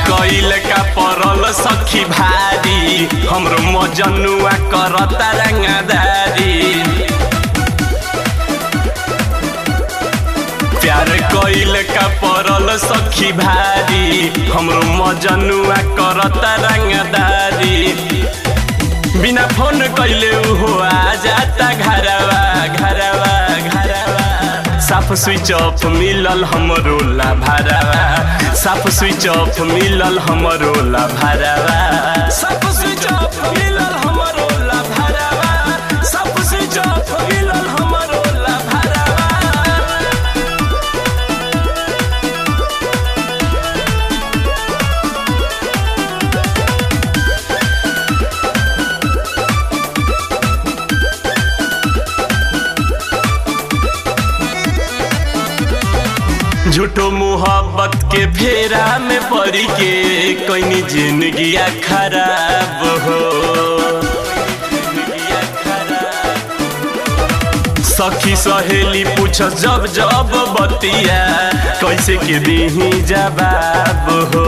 कइल का परल सखी भारी हमरो मजनुआ करता रंगदारी प्यार कइल का परल सखी भारी हमरो मजनुआ करता रंगदारी बिना फोन कइले उहो आ जाता घरवा घरवा घरवा साफ स्विच ऑफ मिलल हमरो ला भरवा साफ स्विच ऑफ मिलल हमरो ला भरवा साफ स्विच ऑफ मिलल हमरो ला भरवा साफ स्विच ऑफ मिलल हमरो ला भरवा झूठो मोहब्बत के फेरा में पड़ के कहीं जिंदगिया खराब हो सखी सहेली पूछ जब जब बतिया कैसे के दीही जवाब हो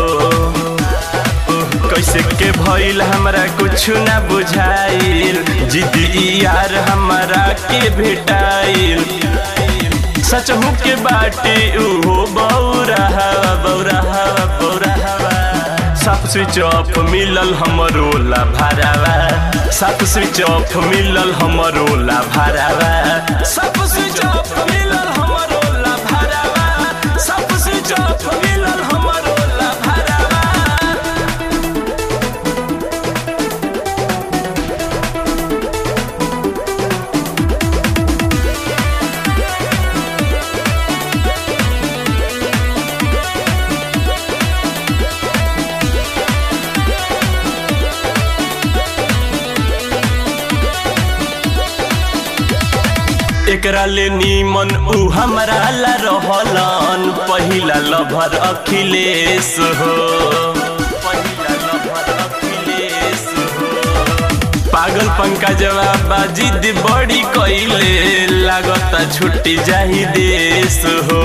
कैसे के भइल हमरा कुछ ना बुझाइल जिद्दी यार हमरा के भेटाइल सच हूँ के बाटे उहो बौरा हवा बौरा हवा बौरा हवा साफ स्विच ऑफ मिलल हमरो ला भरावा साफ स्विच ऑफ मिलल हमरो ला भरावा साफ स्विच ऑफ मिलल हमरो ला भरावा साफ स्विच ऑफ मिलल हमरो ला भरावा एकरा ले नीमन उ हमरा ला रहलन पहिला लभर अखिलेश हो पहिला लभर अखिलेश हो पागल पंकजवा बाजिद बड़ी कइले लागता छुट्टी जाही देश हो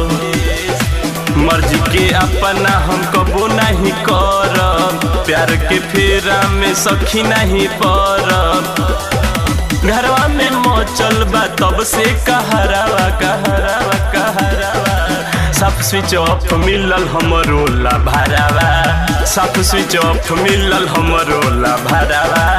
मर्जी के अपना हम कबो नहीं करब प्यार के फेरा में सखी नहीं पड़ब घरवा में मोचल बा तब से कहरावा कहरावा कहरावा साफ स्विच ऑफ मिलल हमरो ला भरावा साफ स्विच ऑफ मिलल हमरो ला भरावा